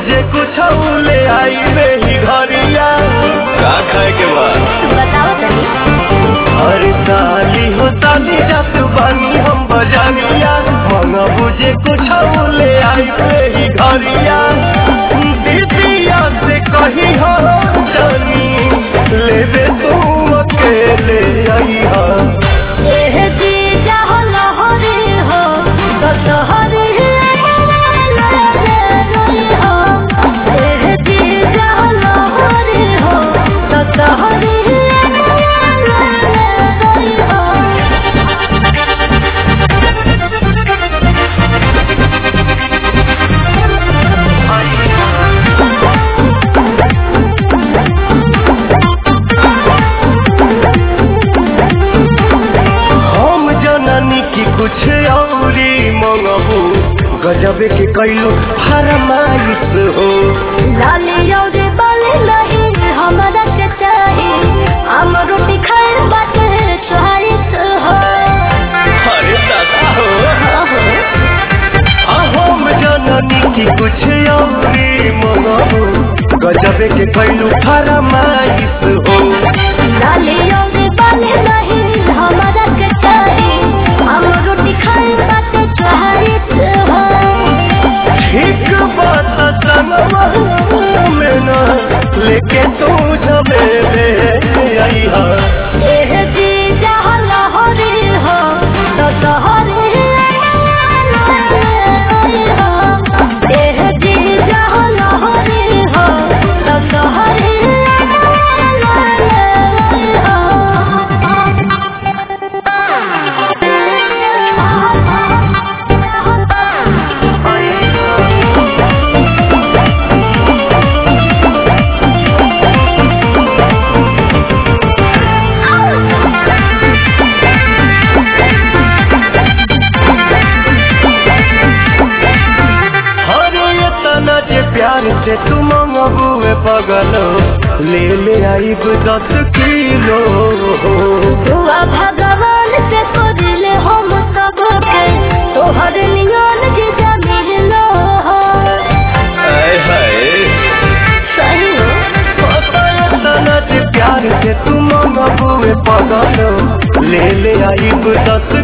बुझे कुछ ले आई ही घरिया का खाए के बाद बताओ तनी अरे साली हो साली जात बानी हम बजारिया मंगा बुझे कुछ ले आई ही घरिया दीदिया से कही हो जानी लेबे तू अकेले आई हा एह जी जाहो लहरी हो तो तोहरी हो एह जी जाहो लहरी हो तो तोहरी हम जननी की कुछ औरी मंगबू गजबे के कैलू फरमाइश हो लाली और बाली नहीं हमारा के चाही हम रोटी खाए बाटे चोहारिस हो अरे दादा हो आ, हम जननी की कुछ औरी मंगबू गजबे के कैलू फरमाइश हो लाली और बाली नहीं हमारा के चाही हम रोटी खाए बाटे चोहारिस हो ठीक बात संगवा में ना लेके तू जबे ले आई हा एह जी जहाँ लहरी हो तो तोहरी एह जी जहाँ लहरी हो तो तोहरी अरे ये तना जे प्यार से तू मंगबुए पगल ले ले आई दस किलो दुआ भगवान से करले हम सब के तोहर नियन जे जमीन लो हाय हाय सही तना जे प्यार से तू मंगबुए पगल ले ले आई दस